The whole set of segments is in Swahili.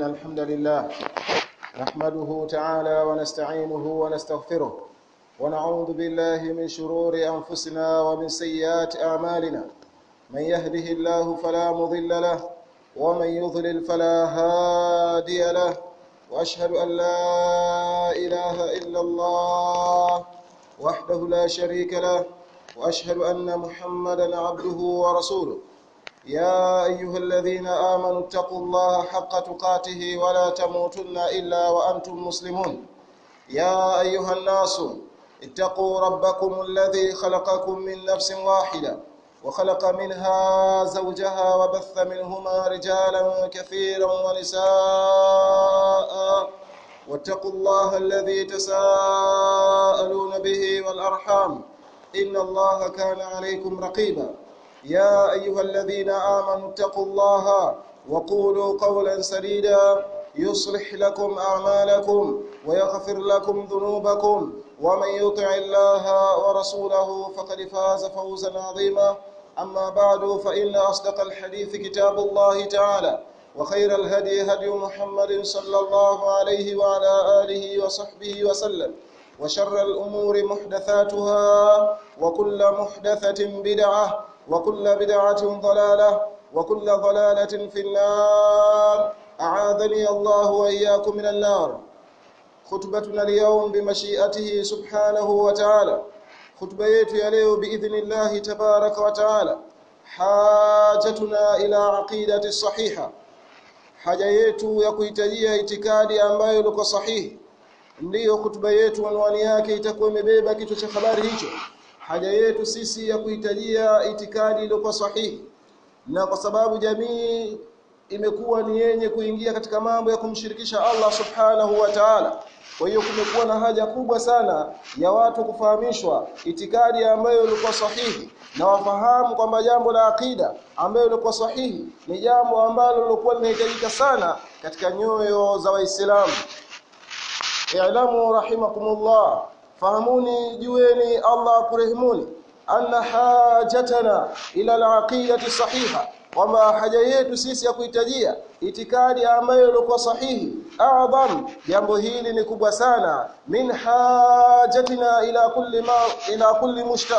الحمد لله نحمده تعالى ونستعينه ونستغفره ونعوذ بالله من شرور أنفسنا ومن سيئات أعمالنا من يهده الله فلا مضل له ومن يضلل فلا هادي له وأشهد أن لا إله إلا الله وحده لا شريك له وأشهد أن محمدا عبده ورسوله يا أيها الذين آمنوا اتقوا الله حق تقاته ولا تموتن إلا وأنتم مسلمون يا أيها الناس اتقوا ربكم الذي خلقكم من نفس واحدة وخلق منها زوجها وبث منهما رجالا كثيرا ونساء واتقوا الله الذي تساءلون به والأرحام إن الله كان عليكم رقيبا يا أيها الذين آمنوا اتقوا الله وقولوا قولا سديدا يصلح لكم أعمالكم ويغفر لكم ذنوبكم ومن يطع الله ورسوله فقد فاز فوزا عظيما أما بعد فإن أصدق الحديث كتاب الله تعالى وخير الهدي هدي محمد صلى الله عليه وعلى آله وصحبه وسلم وشر الأمور محدثاتها وكل محدثة بدعة وكل بدعة ضلالة وكل ضلالة في النار أعاذني الله وإياكم من النار خطبتنا اليوم بمشيئته سبحانه وتعالى خطبة yetu ya leo biidhnillah tabaraka wa taala hajatuna ila aqidati sahiha haja yetu ya kuhitajia itikadi ambayo liko sahihi ndiyo hutuba yetu anwani yake itakuwa imebeba kichwa cha habari hicho haja yetu sisi ya kuhitajia itikadi iliyokuwa sahihi na kwa sababu jamii imekuwa ni yenye kuingia katika mambo ya kumshirikisha Allah subhanahu wa ta'ala kwa hiyo kumekuwa na haja kubwa sana ya watu kufahamishwa itikadi ambayo ilikuwa sahihi na wafahamu kwamba jambo la akida ambayo ilikuwa sahihi ni jambo ambalo lilikuwa linahitajika sana katika nyoyo za Waislamu. I'lamu rahimakumullah fahamuni jueni Allah kurehimuni anna hajatana ila al-aqidati sahiha kwamba haja yetu sisi ya kuhitajia itikadi ambayo ilikuwa sahihi adham jambo hili ni kubwa sana min hajatina ila kulli ma ila kulli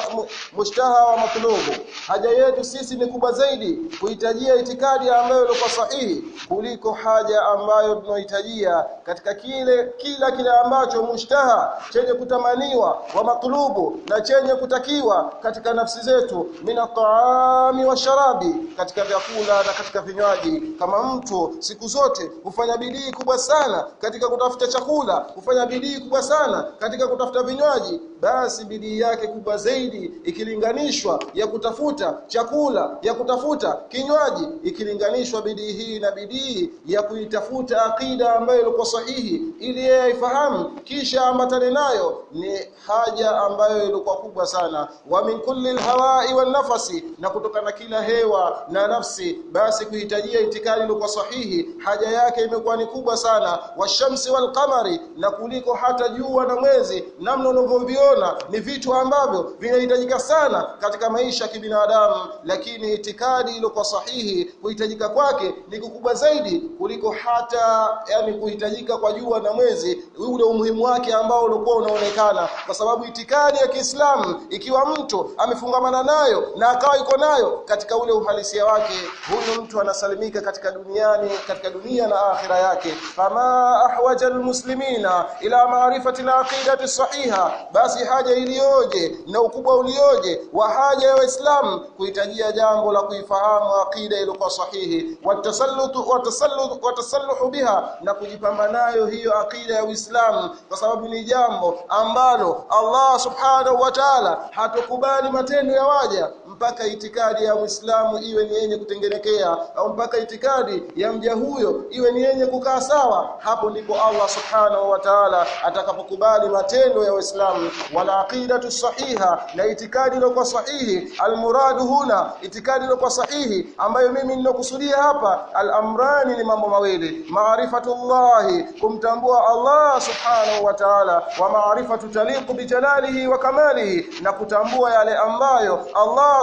mushtaha wa matlubu haja yetu sisi ni kubwa zaidi kuhitajia itikadi ambayo ilikuwa sahihi kuliko haja ambayo tunahitajia katika kile kila kile ambacho mushtaha chenye kutamaniwa wa matlubu na chenye kutakiwa katika nafsi zetu min ataami wa sharabi katika vyakula na katika vinywaji kama mtu siku zote hufanya bidii kubwa sana katika kutafuta chakula hufanya bidii kubwa sana katika kutafuta vinywaji basi bidii yake kubwa zaidi ikilinganishwa ya kutafuta chakula ya kutafuta kinywaji ikilinganishwa bidii hii na bidii ya kuitafuta akida ambayo ilikuwa sahihi ili yeye aifahamu kisha ambatane nayo ni haja ambayo ilikuwa kubwa sana wa min kulli alhawai wan nafasi na kutokana kila hewa na nafsi basi kuhitajia itikadi ilikuwa sahihi haja yake imekuwa ni kubwa sana washamsi walqamari na kuliko hata jua na mwezi namna unavyoviona ni vitu ambavyo vinahitajika sana katika maisha ya kibinadamu lakini itikadi iliyokuwa sahihi kuhitajika kwake ni kukubwa zaidi kuliko hata yani kuhitajika kwa jua na mwezi ule umuhimu wake ambao ulikuwa unaonekana kwa sababu itikadi ya Kiislamu ikiwa mtu amefungamana nayo na akawa iko nayo katika ule uhalisia wake huyu mtu anasalimika katika duniani katika dunia na akhira yake fama ahwaja almuslimina ila maarifati alaqidati sahiha basi haja iliyoje na ukubwa ulioje wa haja ya waislamu kuhitajia jambo la kuifahamu aqida iliyokuwa sahihi watasallutu watasallutu watasalluhu biha na kujipamba nayo hiyo aqida ya Uislamu kwa sababu ni jambo ambalo Allah subhanahu wa ta'ala hatokubali matendo ya waja mpaka itikadi ya Muislamu iwe ni yenye kutengenekea au mpaka itikadi ya mja huyo iwe ni yenye kukaa sawa hapo ndipo Allah subhanahu wa ta'ala atakapokubali matendo ya Uislamu wala aqidatu sahiha na itikadi iliyokuwa sahihi almuradu huna itikadi iliyokuwa sahihi ambayo mimi ninakusudia hapa al-amrani ni mambo mawili maarifatullahi kumtambua Allah subhanahu wa ta'ala wa maarifatu taliqu bi jalalihi wa kamalihi na kutambua yale ambayo Allah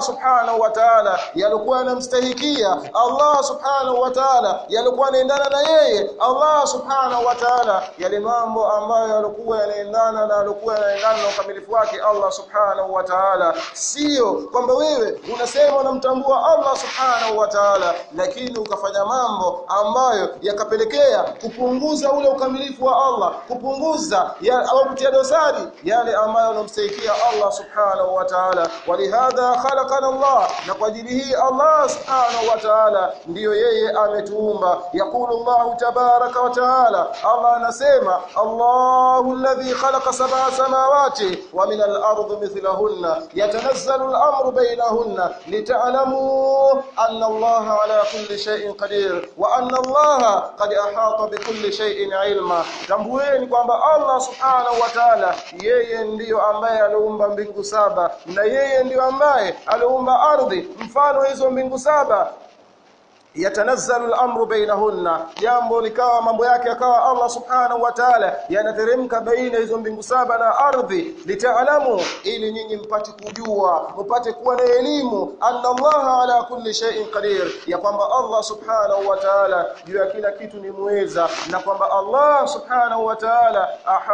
subhanahu wa ta'ala yalikuwa yanamstahikia Allah subhanahu wa ta'ala yalikuwa yanaendana na yeye Allah subhanahu wa ta'ala yale mambo ambayo yalikuwa yanaendana na yalikuwa yanaendana na ukamilifu wake Allah subhanahu wa ta'ala sio kwamba wewe unasema unamtambua Allah subhanahu wa ta'ala lakini ukafanya mambo ambayo yakapelekea kupunguza ule ukamilifu wa Allah kupunguza ya, au kutia dosari yale ambayo yanamstahikia Allah subhanahu wa ta'ala walihadha khalaqana Allah na kwa ajili hii Allah subhanahu wa ta'ala ndiyo yeye ametuumba yakulu Allah tabaraka wa ta'ala Allah anasema Allahu alladhi khalaqa sab'a samawati wa min al-ardi mithlahunna yatanazzalu al-amru baynahunna lita'lamu anna Allah ala kulli shay'in qadir wa anna Allah qad ahata bi kulli shay'in ilma tambueni kwamba Allah subhanahu wa ta'ala yeye ndiyo ambaye aliumba mbingu saba na yeye ndiyo ambaye aliumba ardhi mfano hizo mbingu saba yatanazzalu al-amru bainahunna jambo likawa mambo yake yakawa Allah subhanahu wa ta'ala yanateremka baina hizo mbingu saba na ardhi litaalamu ili nyinyi mpate kujua mpate kuwa na elimu anna Allah ala kulli shay'in qadir ya kwamba Allah subhanahu wa ta'ala juu ya kila kitu ni muweza na kwamba Allah subhanahu wa ta'ala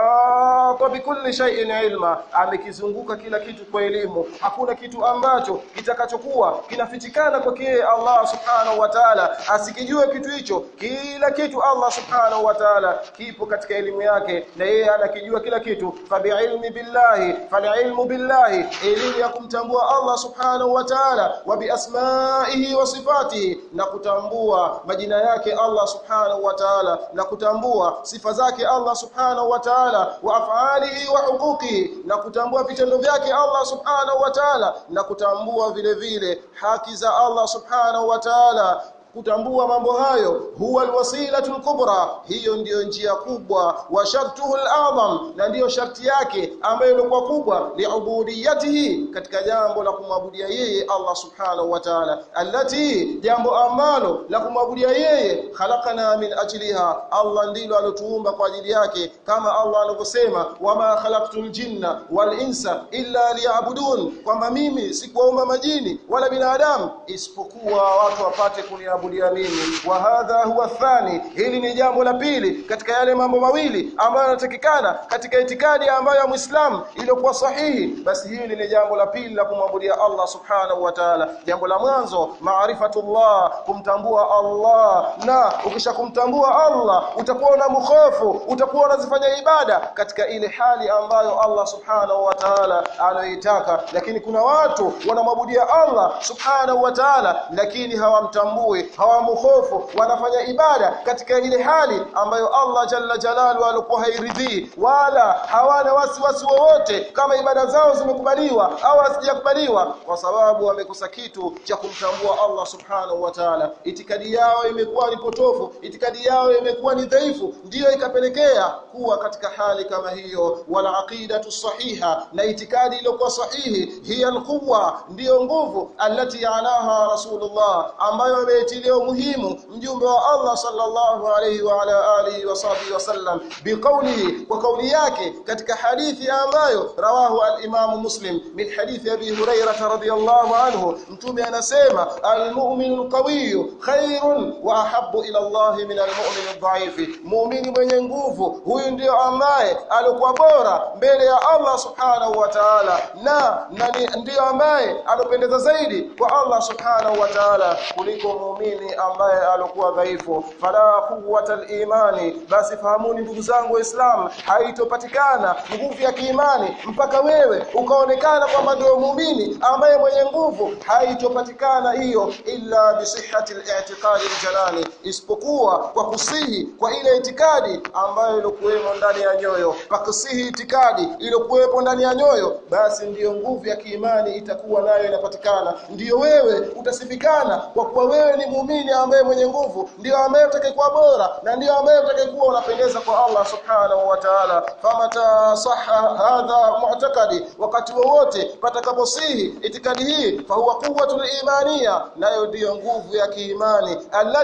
ahata bikulli shay'in ilma amekizunguka kila kitu kwa elimu hakuna kitu ambacho kitakachokuwa kinafichikana kwake Allah subhanahu wa ta'ala ta'ala asikijue kitu hicho kila kitu Allah subhanahu wa ta'ala kipo katika elimu yake na yeye anakijua kila kitu fabiilmi billahi falilmu billahi elimu ya kumtambua Allah subhanahu wa ta'ala wa biasmaihi wa sifatihi na kutambua majina yake Allah subhanahu wa ta'ala na kutambua sifa zake Allah subhanahu wa ta'ala wa af'alihi wa huquqihi na kutambua vitendo vyake Allah subhanahu wa ta'ala na kutambua vile vile haki za Allah subhanahu wa ta'ala kutambua mambo hayo huwa alwasilatu alkubra hiyo ndiyo njia kubwa wa shartuhu alazam na ndiyo sharti yake ambayo ilikuwa kubwa liubudiyatihi katika jambo la kumwabudia yeye Allah subhanahu wa ta'ala allati jambo ambalo la kumwabudia yeye khalaqana min ajliha Allah ndilo alotuumba kwa ajili yake kama Allah anavyosema wama khalaqtul jinna wal insa illa liya'budun kwamba mimi sikuwaumba majini wala binadamu isipokuwa watu wapate kunia kuabudia mimi wa hadha huwa thani hili ni jambo la pili katika yale mambo mawili ambayo yanatakikana katika itikadi ambayo ya Muislamu iliyokuwa sahihi basi hili ni jambo la pili la kumwabudia Allah subhanahu wa ta'ala jambo la mwanzo maarifatullah kumtambua Allah na ukisha kumtambua Allah utakuwa na mkhofu utakuwa unazifanya ibada katika ile hali ambayo Allah subhanahu wa ta'ala anaitaka lakini kuna watu wanamwabudia Allah subhanahu wa ta'ala lakini hawamtambui hawamhofu wanafanya ibada katika ile hali ambayo Allah jalla jalalu alikuwa hairidhii wala hawana wasiwasi wowote kama ibada zao zimekubaliwa au hazijakubaliwa kwa sababu wamekosa kitu cha kumtambua Allah subhanahu wa ta'ala itikadi yao imekuwa ni potofu itikadi yao imekuwa ni dhaifu ndiyo ikapelekea kuwa katika hali kama hiyo wala aqidatu sahiha na itikadi iliyokuwa sahihi hiya alquwa ndiyo nguvu alati alaha rasulullah ambayo ameitilia umuhimu mjumbe wa Allah sallallahu alayhi wa ala alihi wa sahbihi wasallam biqaulihi kwa kauli yake katika hadithi ambayo rawahu al-Imam Muslim min hadithi Abi Hurairah radhiyallahu anhu mtume anasema al-mu'minu al-qawiyyu khairun wa ahabbu ila Allah min al-mu'min al-dha'if muumini mwenye nguvu huyu ndio ambaye alikuwa bora mbele ya Allah subhanahu wa ta'ala na, na ndio ambaye alopendeza zaidi kwa Allah subhanahu wa ta'ala kuliko muumini ambaye alikuwa dhaifu fala quwwata al-imani basi fahamuni ndugu zangu waislamu haitopatikana nguvu ya kiimani mpaka wewe ukaonekana kwamba ndio muumini ambaye mwenye nguvu haitopatikana hiyo illa bisihhati al-i'tiqadi al-jalali isipokuwa kwa kusihi kwa ile itikadi ambayo ilikuwemo ndani ya nyoyo pakusihi itikadi iliyokuwepo ndani ya nyoyo basi ndiyo nguvu ya kiimani itakuwa nayo inapatikana ndiyo wewe utasifikana kwa kuwa wewe ni muumini ambaye mwenye nguvu ndio ambaye utakayekuwa bora na ndio ambaye utakayekuwa unapendeza kwa Allah subhanahu wa ta'ala famata sahha hadha mu'taqadi wakati wowote patakaposihi itikadi hii fa huwa quwwatul imaniya nayo ndiyo nguvu ya kiimani allati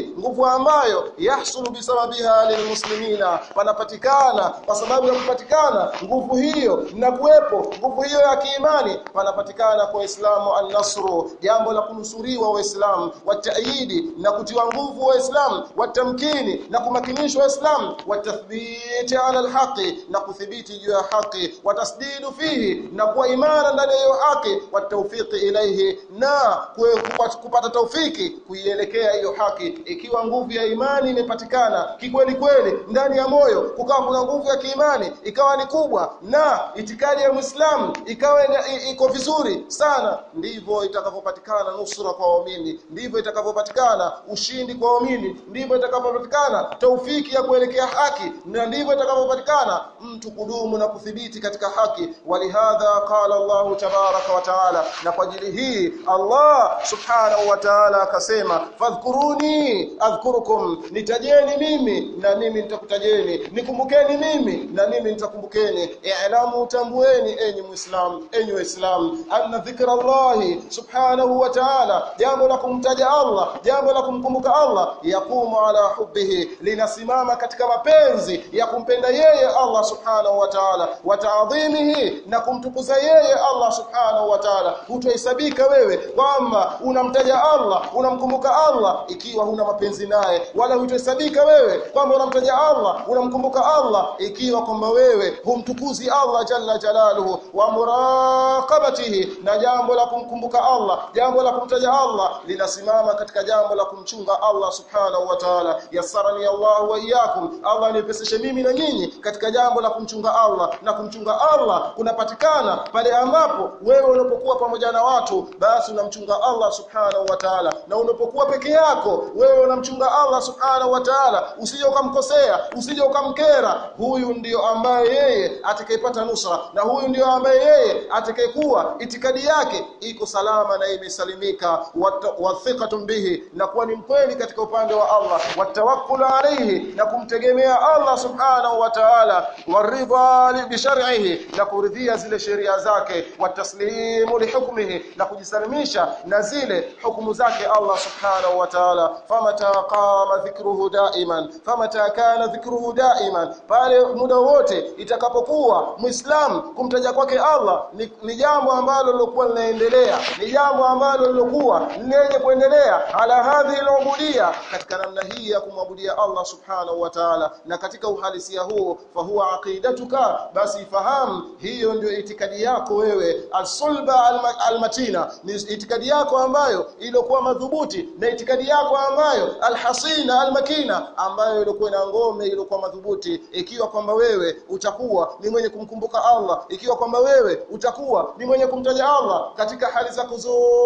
hii nguvu ambayo yahsulu bisababiha lilmuslimina panapatikana kwa sababu ya kupatikana nguvu hiyo na kuwepo nguvu hiyo ya kiimani panapatikana kwa Waislamu an-nasru jambo la kunusuriwa Waislamu wataidi na kutiwa nguvu Waislamu watamkini na kumakinishwa Waislamu watathbiti ala alhaqi na kuthibiti juu ya haki watasdidu fihi na kuwa imara ndani ya hiyo haki watawfiki ilaihi na kupata taufiki kuielekea hiyo haki ikiwa nguvu ya imani imepatikana kikweli kweli ndani ya moyo kukawa kuna nguvu ya kiimani ikawa ni kubwa na itikadi ya Muislamu ikawa iko vizuri sana ndivyo itakavyopatikana nusura kwa waumini ndivyo itakavyopatikana ushindi kwa waumini ndivyo itakavyopatikana taufiki ya kuelekea haki na ndivyo itakavyopatikana mtu kudumu na kuthibiti katika haki walihadha qala Allah tabaraka wa taala na kwa ajili hii Allah subhanahu wa ta'ala akasema fadhkuruni adhkurukum nitajeni mimi na mimi nitakutajeni nikumbukeni mimi na mimi nitakumbukeni i'lamu tambueni enyi muislam enyi waislamu anna dhikra Allah subhanahu wa ta'ala jambo la kumtaja Allah jambo la kumkumbuka Allah yakumu ala hubbihi linasimama katika mapenzi ya kumpenda yeye Allah subhanahu wa ta'ala wa ta'dhimihi na kumtukuza yeye Allah subhanahu wa ta'ala hutohesabika wewe kwamba unamtaja Allah unamkumbuka Allah ikiwa huna mapenzi naye wala hutohesabika wewe kwamba unamtaja Allah unamkumbuka Allah ikiwa kwamba wewe humtukuzi Allah jalla jalaluhu wa muraqabatihi na jambo la kumkumbuka Allah jambo la kumtaja Allah linasimama katika jambo la kumchunga Allah subhanahu wa ta'ala yassarani Allah wa iyyakum Allah nipeseshe mimi na nyinyi katika jambo la kumchunga Allah na kumchunga Allah kunapatikana pale ambapo wewe unapokuwa pamoja na watu basi unamchunga Allah subhanahu wa ta'ala na unapokuwa peke yako wewe unamchunga Allah subhanahu wa ta'ala usije ukamkosea usije ukamkera huyu ndiyo ambaye yeye atakayepata nusra na huyu ndiyo ambaye yeye atakayekuwa itikadi yake iko salama na imesalimika wathiqatun bihi na kuwa ni mkweli katika upande wa Allah watawakkul alayhi na kumtegemea Allah subhanahu wa ta'ala waridha bi shar'ihi na kuridhia zile sheria zake wataslimu li hukmihi na kujisalimisha na zile hukumu zake Allah subhanahu wa ta'ala famata qama dhikruhu daiman famata kana dhikruhu daiman pale muda wote itakapokuwa muislam kumtaja kwake Allah ni, ni jambo ambalo lilokuwa linaendelea ni jambo ambalo lilokuwa lenye kuendelea ala hadhi al katika namna hii ya kumwabudia Allah subhanahu wa ta'ala na katika uhalisia huo fa huwa aqidatuka basi fahamu hiyo ndio itikadi yako wewe as-sulba al-matina ni itikadi yako ambayo iliyokuwa madhubuti na itikadi yako ambayo al-hasina al-makina ambayo ilikuwa na ngome iliyokuwa madhubuti ikiwa kwamba wewe utakuwa ni mwenye kumkumbuka Allah ikiwa kwamba wewe utakuwa ni mwenye kumtaja Allah katika hali zako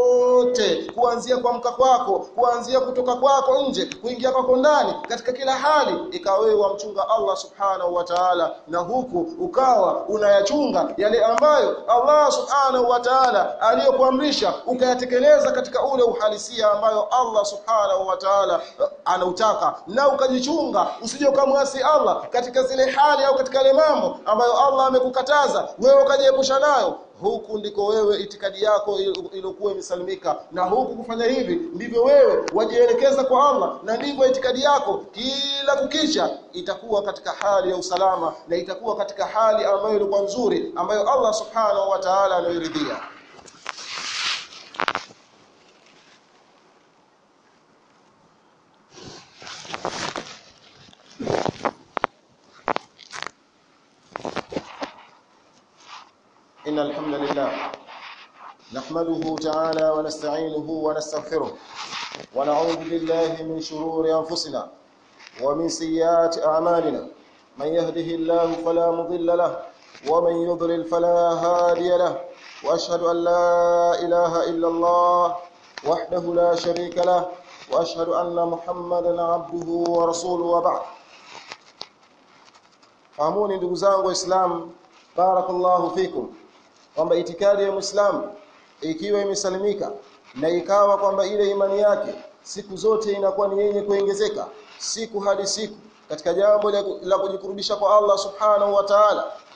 zote kuanzia kuamka kwako kuanzia kutoka kwako nje kuingia kwako ndani katika kila hali ikawa wewe wamchunga Allah subhanahu wa ta'ala na huku ukawa unayachunga yale ambayo Allah subhanahu wa ta'ala aliyokuamrisha ukayatekeleza katika ule uhalisia ambayo Allah subhanahu wa ta'ala anautaka na ukajichunga usije ukamwasi Allah katika zile hali au katika yale mambo ambayo Allah amekukataza wewe ukajiepusha nayo huku ndiko wewe itikadi yako iliyokuwa imesalimika na huku kufanya hivi ndivyo wewe wajielekeza kwa Allah na ndivyo itikadi yako kila kukicha itakuwa katika hali ya usalama na itakuwa katika hali ambayo ilikuwa nzuri ambayo Allah subhanahu wa ta'ala anairidhia إن الحمد لله نحمده تعالى ونستعينه ونستغفره ونعوذ بالله من شرور أنفسنا ومن سيئات أعمالنا من يهده الله فلا مضل له ومن يضلل فلا هادي له وأشهد أن لا إله إلا الله وحده لا شريك له وأشهد أن محمدا عبده ورسوله وبعد fahamuni ndugu zangu waislamu barakallahu fikum kwamba itikadi ya Muislamu ikiwa imesalimika na ikawa kwamba ile imani yake siku zote inakuwa ni yenye kuongezeka siku hadi siku katika jambo la kujikurubisha kwa Allah subhanahu wa ta'ala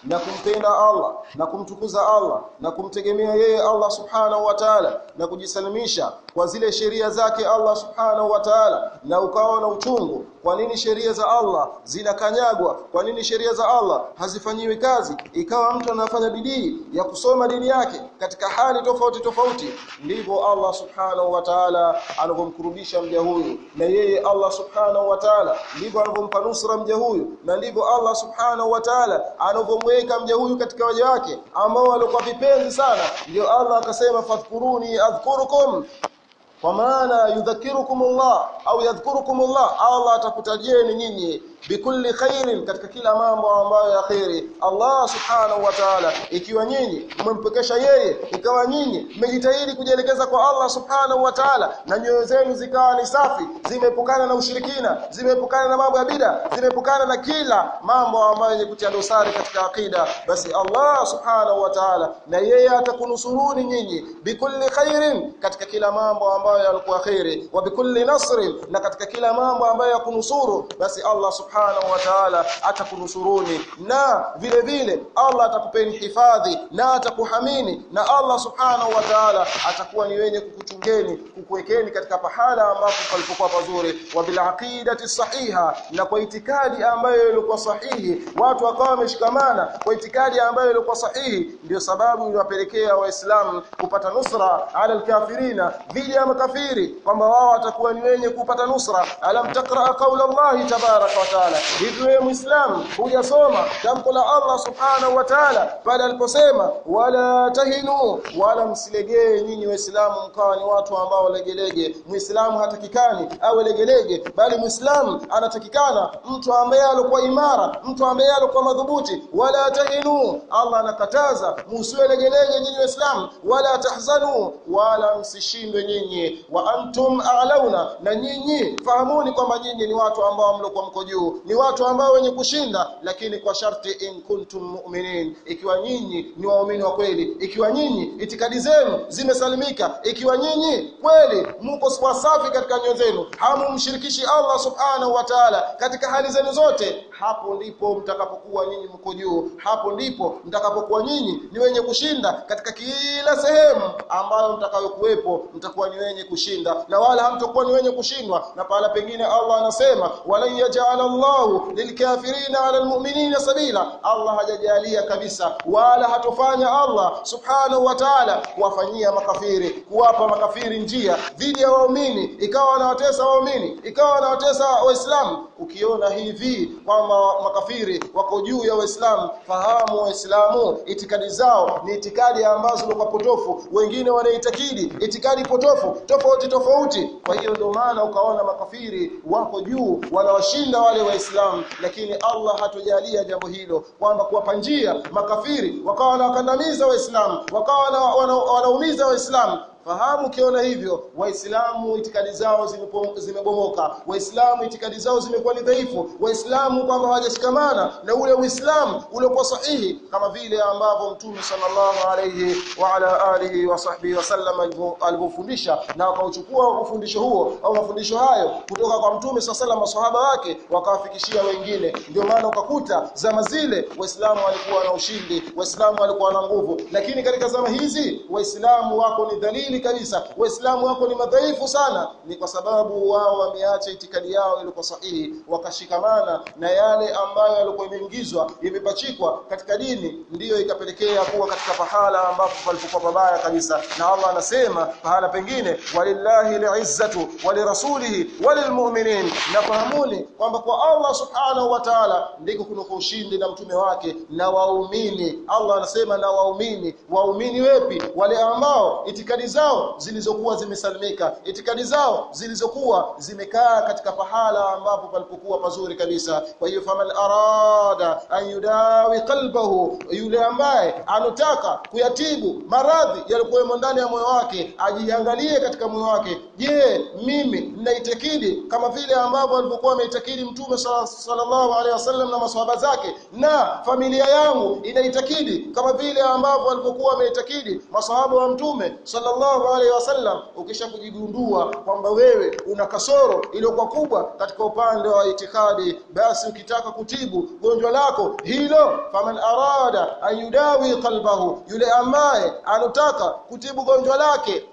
na kumpenda Allah na kumtukuza Allah na kumtegemea yeye Allah subhanahu wa ta'ala na kujisalimisha kwa zile sheria zake Allah subhanahu wa ta'ala na ukawa na uchungu kwa nini sheria za Allah zinakanyagwa kwa nini sheria za Allah hazifanyiwi kazi ikawa mtu anafanya bidii ya kusoma dini yake katika hali tofauti tofauti ndivyo Allah subhanahu wa ta'ala anavyomkurubisha mja huyu na yeye Allah subhanahu wa ta'ala ndivyo anavyompa nusra mja huyu na ndivyo Allah subhanahu wa ta'ala anavyomweka mja huyu katika waja wake ambao walikuwa vipenzi sana ndio Allah akasema fadhkuruni adhkurukum kwa maana yudhakirukumullah au yadhkurukumullah Allah atakutajieni nyinyi bikulli khairin katika kila mambo ambayo ya khairi Allah subhanahu wa ta'ala ikiwa nyinyi mmempekesha yeye ikawa nyinyi mmejitahidi kujielekeza kwa Allah subhanahu wa ta'ala na nyoyo zenu zikawa ni safi zimeepukana na ushirikina zimeepukana na mambo ya bida zimeepukana na kila mambo ambayo yenye kutia dosari katika akida basi Allah subhanahu wa ta'ala na yeye atakunusuruni nyinyi bikulli khairin katika kila mambo ambayo yalikuwa khairi wa bikulli nasrin na katika kila mambo ambayo yakunusuru basi Allah subhanahu wa ta'ala atakunusuruni na vile vile Allah atakupeni hifadhi na atakuhamini na Allah subhanahu wa ta'ala atakuwa ni wenye kukuchungeni kukuwekeni katika pahala ambapo palipokuwa pazuri wa bil aqidati sahiha na kwa itikadi ambayo ilikuwa sahihi watu wakawa wameshikamana kwa itikadi ambayo ilikuwa sahihi ndio sababu iliwapelekea waislamu kupata nusra ala alkafirina dhidi ya makafiri kwamba wao watakuwa ni wenye kupata nusra alam taqra qawla Allah tabaraka wa taala hivi wewe muislamu hujasoma tamko la Allah subhanahu wa ta'ala pale aliposema wala tahinu wala msilegee nyinyi waislamu mkawa ni watu ambao legelege muislamu hatakikani awe legelege bali muislamu anatakikana mtu ambaye alikuwa imara mtu ambaye alikuwa madhubuti wala tahinu Allah anakataza msiwe legelege nyinyi waislamu wala tahzanu wala msishindwe nyinyi wa antum a'launa na nyinyi fahamuni kwamba nyinyi ni watu ambao mlikuwa mko juu ni watu ambao wenye kushinda lakini kwa sharti in kuntum mu'minin ikiwa nyinyi ni waumini wa kweli ikiwa nyinyi itikadi zenu zimesalimika ikiwa nyinyi kweli mko safi katika nyoyo zenu hamumshirikishi Allah subhanahu wa ta'ala katika hali zenu zote hapo ndipo mtakapokuwa nyinyi mko juu hapo ndipo mtakapokuwa nyinyi ni wenye kushinda katika kila sehemu ambayo mtakayokuwepo mtakuwa ni wenye kushinda na wala hamtakuwa ni wenye kushindwa na pahala pengine Allah anasema wala yaj'ala Allahu lilkafirina 'ala almu'minina sabila Allah hajajalia kabisa wala hatofanya Allah subhanahu wa ta'ala kuwafanyia makafiri kuwapa makafiri njia dhidi ya waumini ikawa wanawatesa waumini ikawa wanawatesa waislamu ukiona hivi kwamba makafiri wako juu ya waislamu fahamu waislamu itikadi zao ni itikadi ambazo ni potofu wengine wanaitakidi itikadi potofu tofauti tofauti kwa hiyo ndio maana ukaona makafiri wako juu wanawashinda wale waislamu lakini Allah hatujalia jambo hilo kwamba kuwapa njia makafiri wakawa wanawakandamiza waislamu wakawa wanaumiza waislamu fahamu ukiona hivyo waislamu itikadi zao zimebomoka waislamu itikadi zao zimekuwa ni dhaifu waislamu kwamba hawajashikamana na ule uislamu uliokuwa sahihi kama vile ambavyo mtume sallallahu alayhi wa ala alihi wa sahbihi wasallam alivyofundisha na wakauchukua ufundisho huo au mafundisho hayo kutoka kwa mtume sallallahu maswahaba wake wakawafikishia wengine ndio maana ukakuta zama zile waislamu walikuwa na ushindi waislamu walikuwa na nguvu lakini katika zama hizi waislamu wako ni dhalili kabisa waislamu wako ni madhaifu sana ni kwa sababu wao wameacha itikadi yao ilikuwa sahihi wakashikamana na yale ambayo yalikuwa imeingizwa imepachikwa katika dini ndiyo ikapelekea kuwa katika pahala ambapo palipokuwa pabaya kabisa na Allah anasema pahala pengine walillahi li'izzatu walirasulihi walilmu'minin na fahamuni kwamba kwa Allah subhanahu wa ta'ala ndiko kuna ushindi na mtume wake na waumini Allah anasema na waumini waumini wepi wale ambao itikadi zao zilizokuwa zimesalimika itikadi zao zilizokuwa zimekaa katika pahala ambapo palipokuwa pazuri kabisa kwa hiyo faman arada an yudawi qalbahu yule ambaye anataka kuyatibu maradhi yaliyokuwa ndani ya moyo wake ajiangalie katika moyo wake je mimi ninaitakidi kama vile ambavyo alivyokuwa ameitakidi mtume sallallahu alaihi wasallam na maswahaba zake na familia yangu inaitakidi kama vile ambavyo alivyokuwa ameitakidi maswahaba wa mtume sallallahu alaihi wasallam ukisha kujigundua kwamba wewe una kasoro iliyokuwa kubwa katika upande wa itikadi basi ukitaka kutibu gonjwa lako hilo faman arada ayudawi qalbahu yule ambaye anataka kutibu gonjwa lake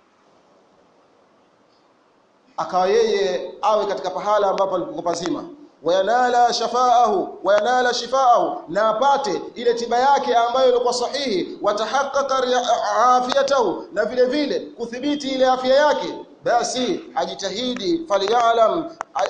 akawa yeye awe katika pahala ambapo alikuwa pazima wayanala shafaahu wayanala shifaahu na apate ile tiba yake ambayo ilikuwa sahihi watahaqqaqa afiyatahu na vile vile kuthibiti ile afya yake basi ajitahidi falyalam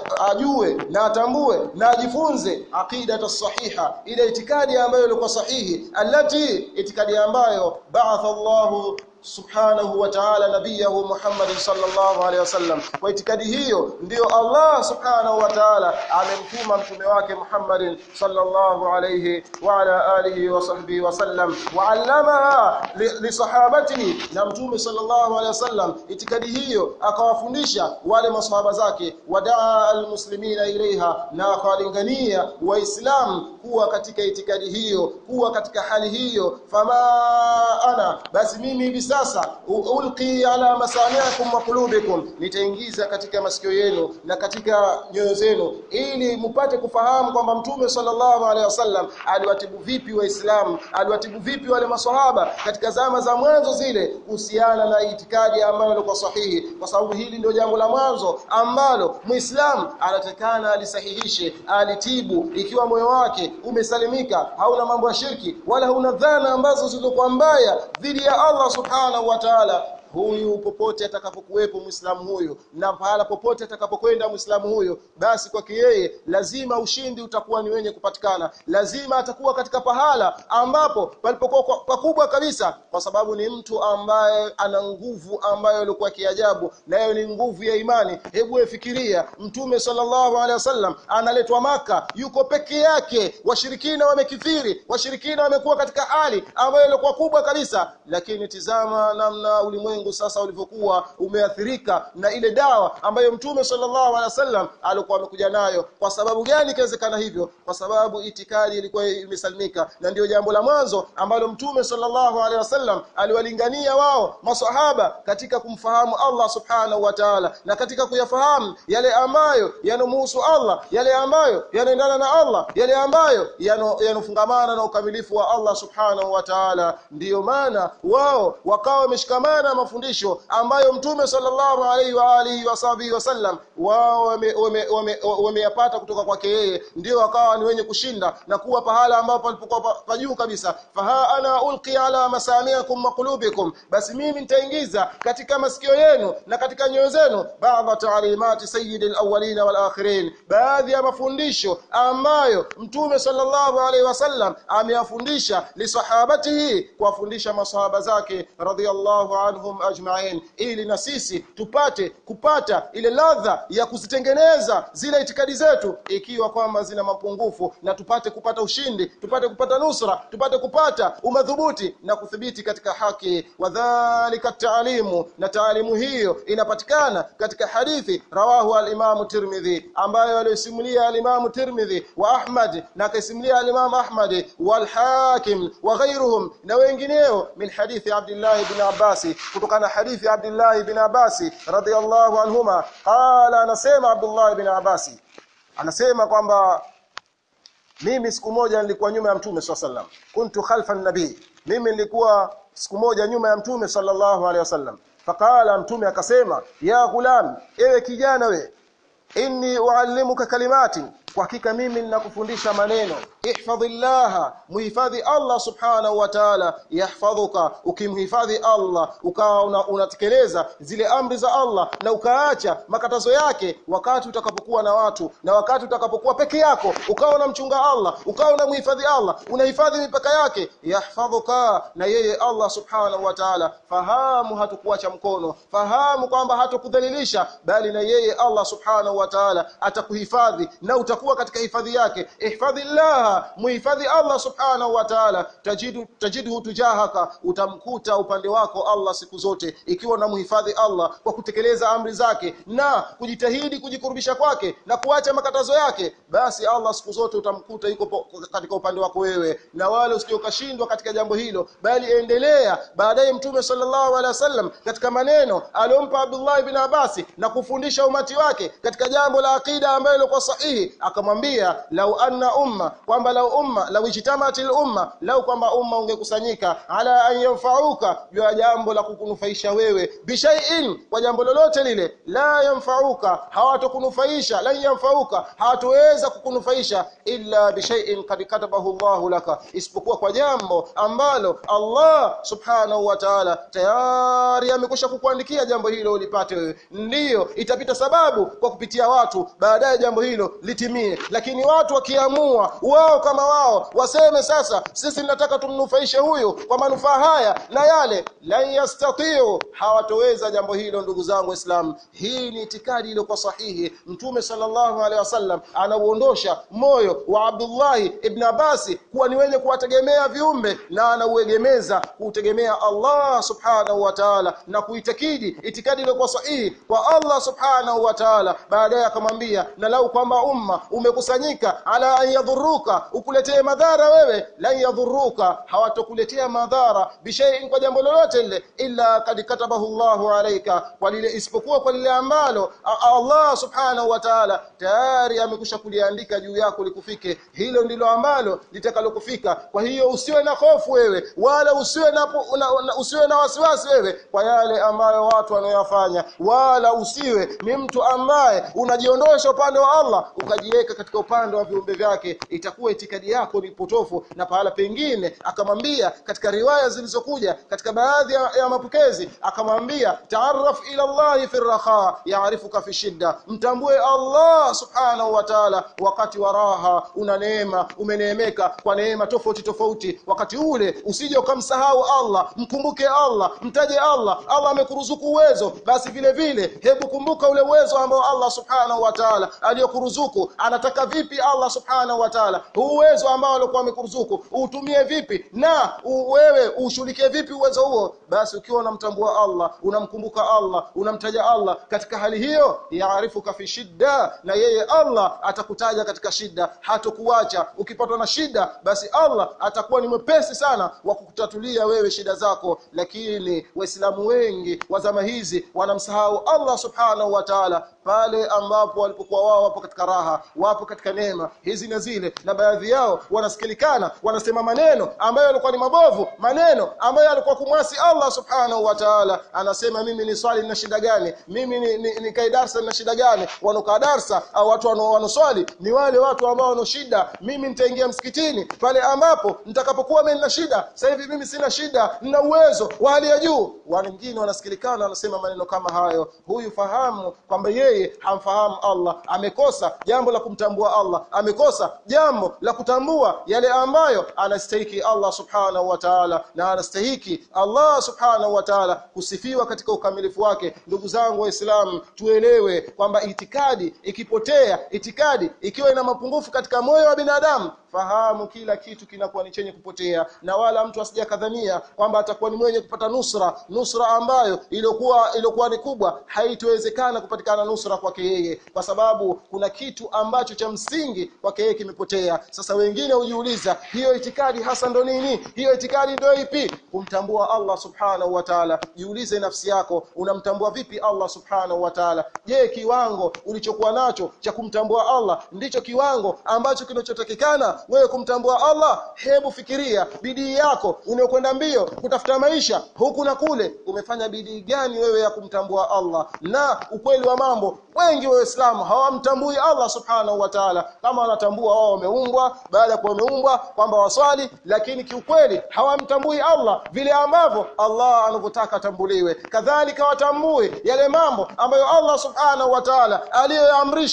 ajue na atambue na ajifunze aqidata sahiha ile itikadi ambayo ilikuwa sahihi alati itikadi ambayo ba'atha Allahu subhanahu wa ta'ala nabiyahu Muhammad sallallahu alaihi wasallam kwa itikadi hiyo ndiyo Allah subhanahu wa ta'ala amemtuma mtume wake Muhammad sallallahu alaihi wa ala alihi wa sahbihi wasallam wa allamaha li sahabatihi na mtume sallallahu alaihi wasallam itikadi hiyo akawafundisha wale maswahaba zake wadaa almuslimina ilaiha na akawalingania waislamu kuwa katika itikadi hiyo kuwa katika hali hiyo fama ana basi mimi hivi sasa ulqi ala masami'ikum wa qulubikum nitaingiza katika masikio yenu na katika nyoyo zenu ili mpate kufahamu kwamba mtume sallallahu alaihi wasallam aliwatibu vipi waislamu aliwatibu vipi wale maswahaba katika zama za mwanzo zile kuhusiana na itikadi ambayo ilikuwa sahihi kwa sababu hili ndio jambo la mwanzo ambalo muislamu anatakana alisahihishe alitibu ikiwa moyo wake umesalimika hauna mambo ya shirki wala hauna dhana ambazo zilizokuwa mbaya dhidi ya Allah subhanahu wa ta'ala huyu popote atakapokuwepo muislamu huyu na pahala popote atakapokwenda muislamu huyu basi kwake yeye lazima ushindi utakuwa ni wenye kupatikana lazima atakuwa katika pahala ambapo palipokuwa pakubwa kabisa kwa sababu ni mtu ambaye ana nguvu ambayo ilikuwa kiajabu nayo ni nguvu ya imani hebu efikiria mtume sallallahu alaihi wasallam analetwa maka yuko peke yake washirikina wamekithiri washirikina wamekuwa katika hali ambayo ilikuwa kubwa kabisa lakini tizama namna ulimwengu ulimwengu sasa ulivyokuwa umeathirika na ile dawa ambayo mtume sallallahu alaihi wasallam alikuwa amekuja nayo kwa sababu gani ikiwezekana hivyo kwa sababu itikadi ilikuwa imesalimika na ndio jambo la mwanzo ambalo mtume sallallahu alaihi wasallam aliwalingania wao maswahaba katika kumfahamu Allah subhanahu wa ta'ala na katika kuyafahamu yale ambayo yanomuhusu Allah yale ambayo yanaendana na Allah yale ambayo yanofungamana na ukamilifu wa Allah subhanahu wa ta'ala ndiyo maana wao wakawa wameshikamana mafundisho ambayo mtume sallallahu alaihi wa alihi wasahbihi wasallam wao wameyapata kutoka kwake yeye ndio wakawa ni wenye kushinda na kuwa pahala ambapo palipokuwa pa juu kabisa faha ana ulqi ala masamiakum wa qulubikum basi mimi nitaingiza katika masikio yenu na katika nyoyo zenu baadha taalimati sayyidil awwalin wal akhirin baadhi ya mafundisho ambayo mtume sallallahu alaihi wasallam ameyafundisha lisahabatihi kuwafundisha masahaba zake radhiyallahu anhum ajma'in ili na sisi tupate kupata ile ladha ya kuzitengeneza zile itikadi zetu ikiwa kwamba zina mapungufu na tupate kupata ushindi tupate kupata nusra tupate kupata umadhubuti na kuthibiti katika haki wadhālika taalimu na taalimu hiyo inapatikana katika hadithi rawahu al-Imam Tirmidhi ambayo alisimulia al-Imam Tirmidhi wa Ahmad na akaisimulia al-Imam Ahmad wal Hakim wa ghayruhum na wengineo min hadithi Abdullah ibn Abbas kutokana hadithi Abdullah ibn Abbas radhiyallahu anhuma qala anasema Abdullah ibn Abbas anasema kwamba mimi siku moja nilikuwa nyuma ya mtume swalla sallam kuntu khalfa nabii mimi nilikuwa siku moja nyuma ya mtume sallallahu alaihi wasallam faqala mtume akasema ya gulam ewe kijana we inni uallimuka kalimati kwa hakika mimi ninakufundisha maneno ihfadhillaha muhifadhi Allah subhanahu wa ta'ala yahfadhuka ukimhifadhi Allah ukawa unatekeleza una zile amri za Allah na ukaacha makatazo yake wakati utakapokuwa na watu na wakati utakapokuwa peke yako ukawa unamchunga Allah ukawa unamhifadhi Allah unahifadhi mipaka yake yahfadhuka na yeye Allah subhanahu wa ta'ala fahamu hatukuacha mkono fahamu kwamba hatukudhalilisha bali na yeye Allah subhanahu wa ta'ala atakuhifadhi na utaku utakuwa katika hifadhi yake ihfadhillah muhifadhi Allah subhanahu wa ta'ala tajidu tajidhu tujahaka utamkuta upande wako Allah siku zote ikiwa unamhifadhi Allah kwa kutekeleza amri zake na kujitahidi kujikurubisha kwake na kuacha makatazo yake basi Allah siku zote utamkuta yuko katika upande wako wewe na wale usiokashindwa katika jambo hilo bali endelea baadaye mtume sallallahu alaihi wasallam katika maneno aliyompa Abdullah ibn Abbas na kufundisha umati wake katika jambo la akida ambalo lilikuwa sahihi akamwambia lau anna umma kwamba lau umma lau ijtamatil umma lau kwamba umma ungekusanyika ala an yanfa'uka juu ya jambo la kukunufaisha wewe bishai'in kwa jambo lolote lile la yanfa'uka hawatokunufaisha la yanfa'uka hawatoweza kukunufaisha illa bishai'in qad katabahu Allahu laka isipokuwa kwa jambo ambalo Allah subhanahu wa ta'ala tayari amekusha kukuandikia jambo hilo ulipate wewe ndiyo itapita sababu kwa kupitia watu baadaye jambo hilo litimie lakini watu wakiamua wao kama wao waseme sasa sisi tunataka tumnufaishe huyu kwa manufaa haya na yale la yastatiu hawatoweza jambo hilo ndugu zangu waislamu hii ni itikadi iliyokuwa sahihi mtume sallallahu alaihi wasallam anauondosha moyo wa Abdullah ibn Abbas kuwa ni wenye kuwategemea viumbe na anauegemeza kutegemea Allah subhanahu wa ta'ala na kuitakidi itikadi iliyokuwa sahihi kwa Allah subhanahu wa ta'ala baadaye akamwambia na lau kwamba umma umekusanyika ala an yadhuruka ukuletee madhara wewe lan yadhuruka hawatokuletea madhara bishaiin kwa jambo lolote lile illa kad katabahu Allahu alayka kwa lile isipokuwa kwa lile ambalo Allah subhanahu wa ta'ala tayari amekusha kuliandika juu yako likufike hilo ndilo ambalo litakalokufika kwa hiyo usiwe na hofu wewe wala usiwe na, na, na usiwe na wasiwasi wewe kwa yale ambayo watu wanayofanya wala usiwe ni mtu ambaye unajiondosha upande wa Allah ukajiweka katika upande wa viumbe vyake itakuwa itikadi yako ni potofu na pahala pengine akamwambia katika riwaya zilizokuja katika baadhi ya, ya mapokezi akamwambia taarraf ila Allah fi raha yaarifuka fi shidda mtambue Allah subhanahu wa ta'ala wakati wa raha una neema umeneemeka kwa neema tofauti tofauti wakati ule usije ukamsahau Allah mkumbuke Allah mtaje Allah Allah amekuruzuku uwezo basi vile vile hebu kumbuka ule uwezo ambao Allah subhanahu wa ta'ala aliyokuruzuku anataka vipi Allah subhanahu wa ta'ala uwezo ambao alikuwa amekuruzuku utumie vipi na wewe ushughulikie vipi uwezo huo basi ukiwa unamtambua Allah unamkumbuka Allah unamtaja Allah katika hali hiyo yaarifuka fi shidda na yeye Allah atakutaja katika shida hatokuacha ukipatwa na shida basi Allah atakuwa ni mwepesi sana wa kukutatulia wewe shida zako lakini waislamu wengi wa zama hizi wanamsahau Allah subhanahu wa ta'ala pale ambapo walipokuwa wao wapo katika raha wapo katika neema hizi na zile na baadhi yao wanasikilikana wanasema maneno ambayo yalikuwa ni mabovu maneno ambayo yalikuwa kumwasi Allah subhanahu wa ta'ala anasema mimi ni swali na shida gani mimi ni, ni, ni kai darsa na shida gani wanokaa darsa au watu wanoswali ni wale watu ambao wana shida mimi nitaingia msikitini pale ambapo nitakapokuwa mimi nina shida sasa hivi mimi sina shida nina uwezo wa hali ya juu wengine wanasikilikana wanasema maneno kama hayo huyu fahamu kwamba yeye hamfahamu Allah amekosa jambo la kumtambua Allah amekosa jambo la kutambua yale ambayo anastahiki Allah subhanahu wa ta'ala na anastahiki Allah subhanahu wa ta'ala kusifiwa katika ukamilifu wake ndugu zangu waislamu tuelewe kwamba itikadi ikipotea itikadi ikiwa ina mapungufu katika moyo wa binadamu fahamu kila kitu kinakuwa ni chenye kupotea na wala mtu asijakadhania kwamba atakuwa ni mwenye kupata nusra nusra ambayo iliyokuwa iliyokuwa ni kubwa haitowezekana kupatikana nusra kwake yeye kwa sababu kuna kitu ambacho cha msingi kwake yeye kimepotea sasa wengine hujiuliza hiyo itikadi hasa ndo nini hiyo itikadi ndio ipi kumtambua Allah subhanahu wa ta'ala jiulize nafsi yako unamtambua vipi Allah subhanahu wa ta'ala je kiwango ulichokuwa nacho cha kumtambua Allah ndicho kiwango ambacho kinachotakikana wewe kumtambua Allah hebu fikiria bidii yako unayokwenda mbio kutafuta maisha huku na kule umefanya bidii gani wewe ya kumtambua Allah na ukweli wa mambo wengi wa Waislamu hawamtambui Allah subhanahu wa ta'ala kama wanatambua wao wameumbwa baada ya kuwa wameumbwa kwamba waswali lakini kiukweli hawamtambui Allah vile ambavyo Allah anavyotaka atambuliwe kadhalika watambue yale mambo ambayo Allah subhanahu wa ta'ala aliyoamrisha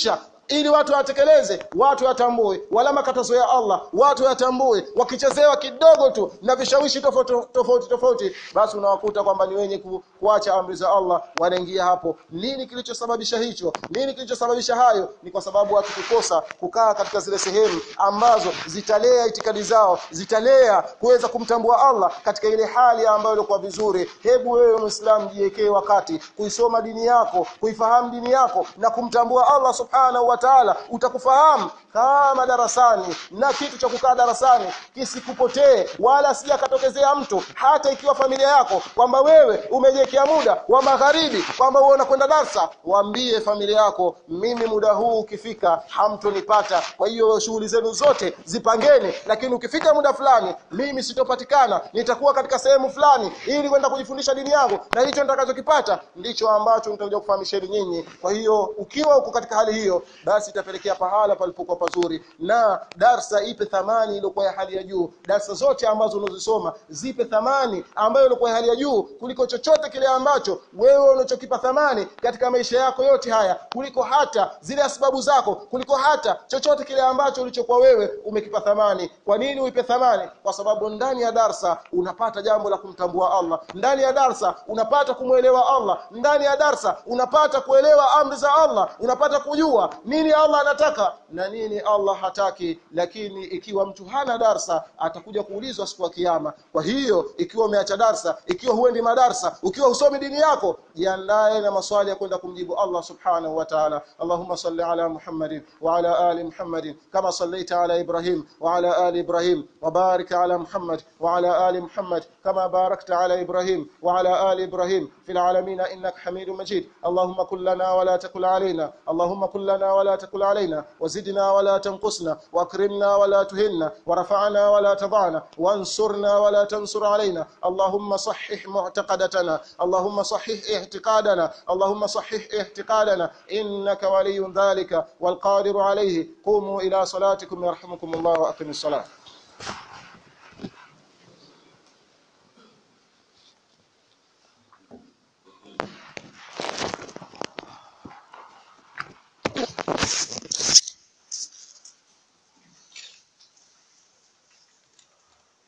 ili watu watekeleze watu yatambue wala makatazo ya Allah watu yatambue wakichezewa kidogo tu na vishawishi tofauti tofauti tofauti basi unawakuta kwamba ni wenye ku, kuacha amri za Allah wanaingia hapo nini kilichosababisha hicho nini kilichosababisha hayo ni kwa sababu watu kukosa kukaa katika zile sehemu ambazo zitalea itikadi zao zitalea kuweza kumtambua Allah katika ile hali ambayo ilikuwa vizuri hebu wewe muislamu jiwekee wakati kuisoma dini yako kuifahamu dini yako na kumtambua Allah subhanahu wa ta'ala utakufahamu kama darasani na kitu cha kukaa darasani kisikupotee wala sijakatokezea mtu hata ikiwa familia yako kwamba wewe umejiwekea muda wa magharibi kwamba uona kwenda darsa waambie familia yako mimi muda huu ukifika hamtonipata kwa hiyo shughuli zenu zote zipangeni lakini ukifika muda fulani mimi sitopatikana nitakuwa katika sehemu fulani ili kwenda kujifundisha dini yangu na hicho nitakachokipata ndicho ambacho nitakuja kufahamisheni nyinyi kwa hiyo ukiwa uko katika hali hiyo basi itapelekea pahala palipokuwa pazuri na darsa ipe thamani iliyokuwa ya hali ya juu darsa zote ambazo unazisoma zipe thamani ambayo ilikuwa ya hali ya juu kuliko chochote kile ambacho wewe unachokipa thamani katika maisha yako yote haya kuliko hata zile sababu zako kuliko hata chochote kile ambacho ulichokuwa wewe umekipa thamani kwa nini uipe thamani kwa sababu ndani ya darsa unapata jambo la kumtambua Allah ndani ya darsa unapata kumwelewa Allah ndani ya darsa unapata kuelewa amri za Allah unapata kujua nini Allah anataka na nini Allah hataki lakini ikiwa mtu hana darsa atakuja kuulizwa siku ya kiyama kwa hiyo ikiwa umeacha darsa ikiwa huendi madarsa ukiwa husomi dini yako jiandae na maswali ya kwenda kumjibu Allah subhanahu wa ta'ala Allahumma salli ala Muhammadin wa ala ali Muhammadin kama sallaita ala Ibrahim wa ala ali Ibrahim wa barik ala Muhammad wa ala ali Muhammad kama barakta ala Ibrahim wa ala ali Ibrahim fil alamin innaka Hamidum Majid Allahumma kul lana wa la takul alaina Allahumma kul lana wa la takul alaina وزدنا ولا تنقصنا واكرمنا ولا تهنا ورفعنا ولا تضعنا وانصرنا ولا تنصر علينا اللهم صحح معتقدتنا اللهم صحح اعتقادنا اللهم صحح اعتقادنا انك ولي ذلك والقادر عليه قوموا الى صلاتكم يرحمكم الله واقم الصلاه Thank you.